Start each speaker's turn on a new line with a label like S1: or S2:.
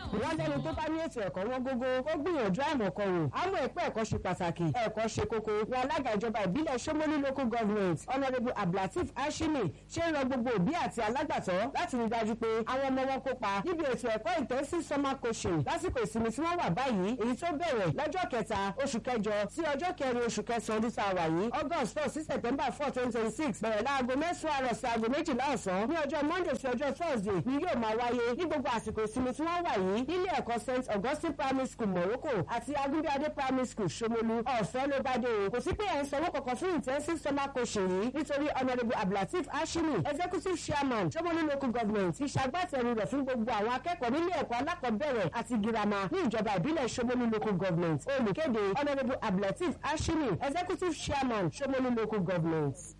S1: wọ́n lẹ́nu tó bá ní ètò ẹ̀kọ́ wọn gógó ó gbìyànjú àìmọ̀kọ wò àmọ́ ẹ̀pẹ́ ẹ̀kọ́ ṣe pàtàkì ẹ̀kọ́ ṣe kókó wọn alága ìjọba ìbílẹ̀ Ṣómólú local government honourable abdulateef ashimi ṣe ń rọ gbogbo òbí àti alágbàtọ́ láti rí dájú pé àwọn ọmọ wọn kópa níbi ètò ẹ̀kọ́ intensive summer coaching lásìkò ìsinmi tí wọ́n wà báyìí èyí tó bẹ̀rẹ̀ lọ́jọ́ kẹta oṣù kẹjọ sí ọjọ́ kẹrin oṣù kẹsàn-án ọdún tá a wà yìí august four sí september four twenty twenty six bẹ̀rẹ̀ láago mẹ́sàn-án àrọ̀ sí aago méjìlá ọ̀sán ní ọjọ́ monday sí ọjọ́ thursday ni yóò máa wáyé ní gbogbo àsìkò ìsinmi tí wọ́n wà yìí nílé ẹ̀kọ́ st augustine primary school morocco àti agúnbíadé primary school ṣomolu ọ̀fẹ́ ló bá dé o kò sí pé ẹ̀ ń sanwó kankan fún intensive summer coaching yìí nítorí honourable abdulateef ashimi executive chairman ṣomolu local government ti ṣagbátẹrù rẹ̀ fún gbogbo àwọn akẹ́kọ̀ọ́ nílé ẹ̀kọ́ alákọ̀ọ́bẹ̀rẹ̀ àti girama ní ìjọba ìbílẹ̀ ṣomolu local government olùkéde honourable abdulateef ashimi executive chairman ṣomolu local government.